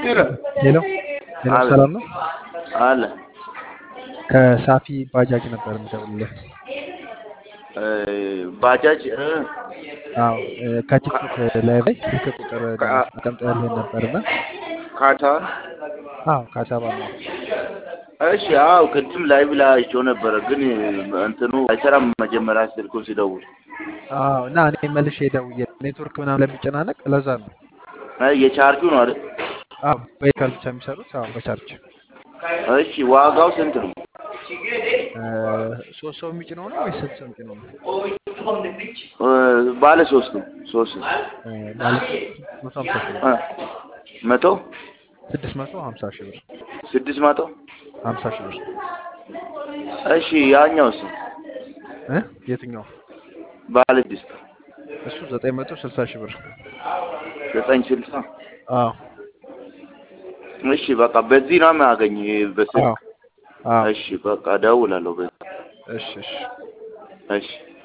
ሄሎ ሄሎ፣ አለ ሰላም ነው? አለ ከሳፊ ባጃጅ ነበር የምደውልልህ። እ፣ ባጃጅ እ፣ አዎ እ፣ ከቲክቶክ ላይ ላይ ስልክ ቁጥር ከ- አስቀምጠህልኝ ነበርና፣ ካታ አዎ ከአዲስ አበባ ነው። እሺ፣ አዎ ቅድም ላይ ብላ አይቼው ነበረ፣ ግን እንትኑ አይሰራም። መጀመሪያ ስልኩን ሲደውል አዎ እና እኔ መልሼ ደውዬ ኔትወርክ ምናምን ለሚጨናነቅ ለዛ ነው። እ፣ የቻርጁ ነው አይደል? አዎ በይካል ብቻ የሚሰሩት አዎ በቻርጅ እሺ፣ ዋጋው ስንት ነው? እ፣ ሶስት ሰው የሚጭነው ነው ወይስ ስንት ሰው የሚጭነው ነው? እ፣ ባለ ሶስት ነው። ሶስት ነው። እ፣ ማለት መቶ ሀምሳ ሺህ ብር እ፣ መቶ ስድስት መቶ ሀምሳ ሺህ ብር ስድስት መቶ ሀምሳ ሺህ ብር እሺ፣ ያኛውስ እ የትኛው? ባለ ስድስት እሱ ዘጠኝ መቶ ስልሳ ሺህ ብር ዘጠኝ ስልሳ አዎ እሺ፣ በቃ በዚህ ነው የማያገኝ አዎ በስልክ አዎ እሺ፣ በቃ እደውላለሁ በዚህ እሺ እሺ እሺ